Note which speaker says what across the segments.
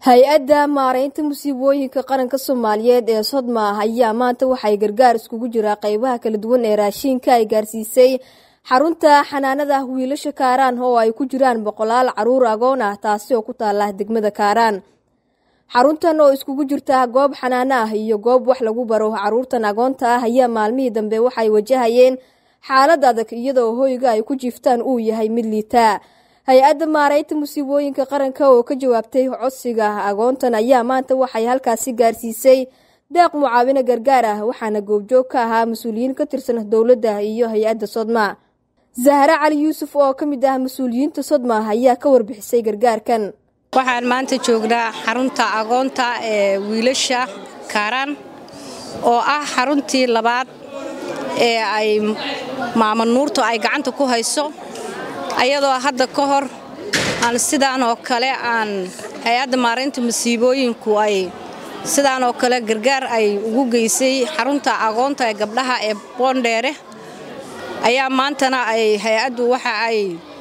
Speaker 1: hay-adda maaraynta musiibooyinka qaranka soomaaliyeed ee sodma ayaa maanta waxay gargaar iskugu jiraa qeybaha kala duwan ee raashiinka ay gaarsiisay xarunta xanaanada wiilasha kaaraan oo ay ku jiraan boqolaal caruur agoon ah taasi oo ku taala degmada kaaraan xaruntan oo iskugu jirta goob xanaano ah iyo goob wax lagu baro caruurtan agoonta ah ayaa maalmihii dambe waxay wajahayeen xaalad adag iyadoo hoyga ay ku jiiftaan uu yahay mid liitaa hay-adda maaraynta musiibooyinka qaranka oo ka jawaabtay codsiga agoontan ayaa maanta waxay halkaasi gaarsiisay deeq mucaawino gargaar ah waxaana goobjoog ka ahaa mas-uuliyiin ka tirsan dowladda iyo hay-adda sodma zahre cali yuusuf oo ka mid ah mas-uuliyiinta sodma ayaa ka warbixisay gargaarkan
Speaker 2: waxaan maanta joognaa xarunta agoonta ee wiilasha kaaraan oo ah xaruntii labaad ee ay maama nuurtu ay gacanta ku hayso ayadoo hadda ka hor aan sidaan oo kale aan hay-adda maaraynta masiibooyinku ay sidaan oo kale gargaar ay ugu geysay xarunta agoonta ee gabdhaha ee boondheere ayaa maantana ay hay-addu waxa ay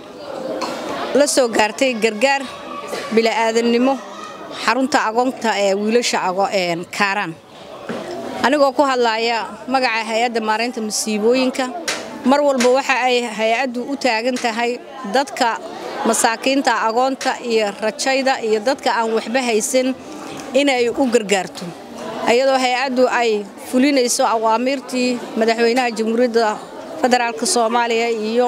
Speaker 2: la soo gaartay gargaar bili'aadannimo xarunta agoonta ee wiilasha kaaraan anigoo ku hadlaaya magaca hay-adda maaraynta masiibooyinka mar walba waxa ay hay-addu u taagan tahay dadka masaakiinta agoonta iyo rajayda iyo dadka aan waxba haysan inay u gargaarto iyadoo hay-addu ay fulinayso awaamiirtii madaxweynaha jamhuuriyadda federaalk soomaaliya iyo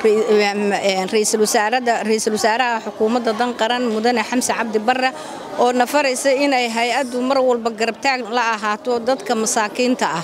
Speaker 2: ra'iisul wasaaraha xukuumadda dan qaran mudane xamse cabdi barre oo nafaraysa inay hay-addu mar walba garabtaag la ahaato dadka masaakiinta ah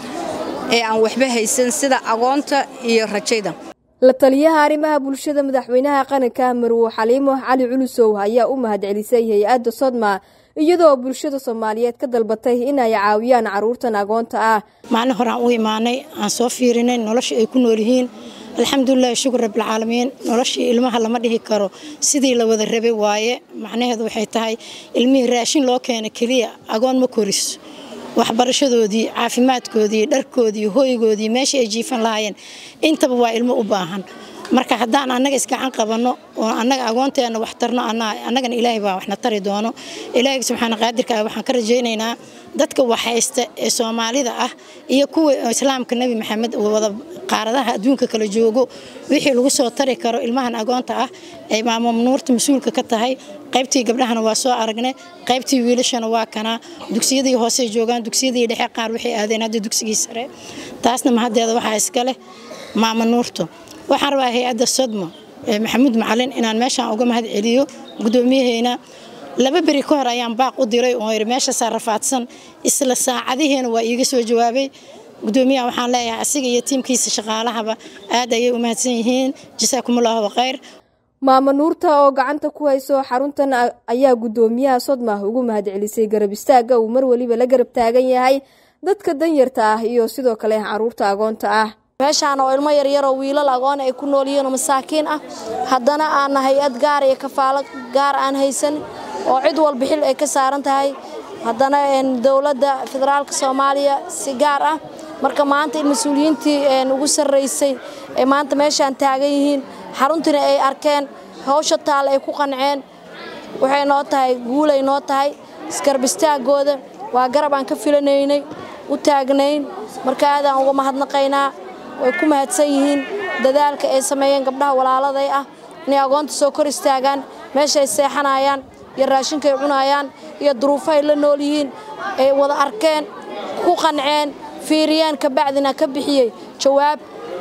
Speaker 2: ee aan waxba haysan sida agoonta iyo rajayda
Speaker 1: la taliyaha arrimaha bulshada madaxweynaha qaranka marwo xaliimo cali culusow ayaa u mahadcelisay hay-adda sodma iyadoo bulshada soomaaliyeed ka dalbatay inay caawiyaan caruurtan agoonta ah
Speaker 3: maalin horaan u imaanay aan soo fiirinay nolosha ay ku nool yihiin alxamdulilahi shukur rabbilcaalamiin noloshii ilmaha lama dhihi karo sidii la wada rabay waaye macnaheedu waxay tahay ilmihii raashin loo keena keliya agoon ma koriso waxbarashadoodii caafimaadkoodii dharkoodii hoygoodii meeshii ay jiifan lahaayeen intaba waa ilmo u baahan marka haddaan annaga isgacan qabanno oo annaga agoonteenna wax tarno annagana ilaahay baa waxna tari doono ilaahay subxaana qaadirka ah waxaan ka rajaynaynaa dadka waxhaysta ee soomaalida ah iyo kuwa islaamka nebi maxamed wada qaaradaha adduunka kala joogo wixii lagu soo tari karo ilmahan agoonta ah ay maamo nuurta mas-uulka ka tahay qaybtii gabdhahana waa soo aragnay qaybtii wiilashana waa kanaa dugsiyadii hoosey joogaan dugsiyadii dhexe qaar waxay aadeen hadda dugsigii sare taasna mahaddeeda waxaa iska leh maamo nuurto waxaan rabaa hay-adda sodmo maxamuud macalin inaan meeshaan uga mahad celiyo gudoomiyaheyna laba beri ka hor ayaan baaq u diray oo yidhi meeshaasaa rafaadsan isla saacadihiina waa iiga soo jawaabay gudoomiyaha waxaan leeyahay asiga iyo tiimkiisa shaqaalahaba aad ayay u mahadsan yihiin jasaakumullahu khayr
Speaker 1: maamo nuurta oo gacanta ku hayso xaruntan ayaa gudoomiyaha sodma ugu mahad celisay garab istaagga uu mar weliba la garab taagan yahay dadka danyarta ah iyo sidoo kale caruurta agoonta ah
Speaker 4: meeshaan oo ilmo yaryaroo wiilal agoon ay ku nool yihiin oo masaakiin ah haddana aanna hay-ad gaar iyo kafaalo gaar aan haysan oo cid walba xil ay ka saaran tahay haddana dowladda federaalka soomaaliya si gaar ah marka maanta in mas-uuliyiintii ugu sarraysay ay maanta meeshaan taagan yihiin xaruntiina ay arkeen hawsha taal ay ku qanceen waxay noo tahay guulay noo tahay isgarbistaagooda waa garab aan ka filanaynay u taagnayn marka aadaan uga mahadnaqaynaa way ku mahadsan yihiin dadaalka ay sameeyeen gabdhaha walaaladay ah inay agoonta soo kor istaagaan meeshaay seexanayaan iyo raashinkaay cunaayaan iyo duruufahay la nool yihiin ay wada arkeen ku qanceen fiiriyeen kabacdina ka bixiyey jawaab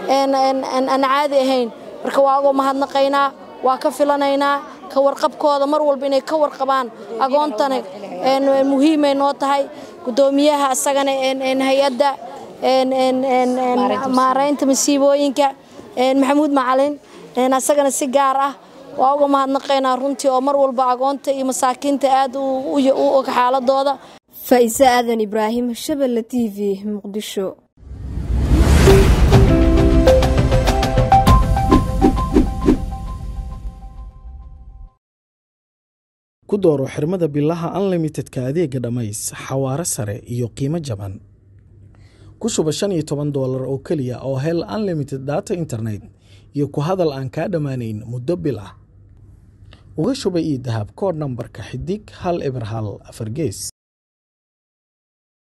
Speaker 4: aan caadi ahayn marka waa uga mahadnaqaynaa waa ka filanaynaa ka warqabkooda mar walba inay ka warqabaan agoontana muhiimay noo tahay gudoomiyaha isagana hay-adda maaraynta masiibooyinka maxamuud macalin asagana si gaar ah waa uga mahadnaqaynaa runtii oo mar walba agoonta iyo masaakiinta aad u og xaaladooda
Speaker 1: faa'iise aadan ibraahim shabelle t v muqdisho
Speaker 5: ku dooro xirmada bilaha unlimitedka adeega dhammays xawaare sare iyo qiimo jaban ku shuba shan iyo toban doolar oo keliya oo hel unlimited data internet iyo ku hadal aan kaa dhammaanayn muddo bil ah uga shuba ii dahab koodh nambarka xidig hal eber hal afar gees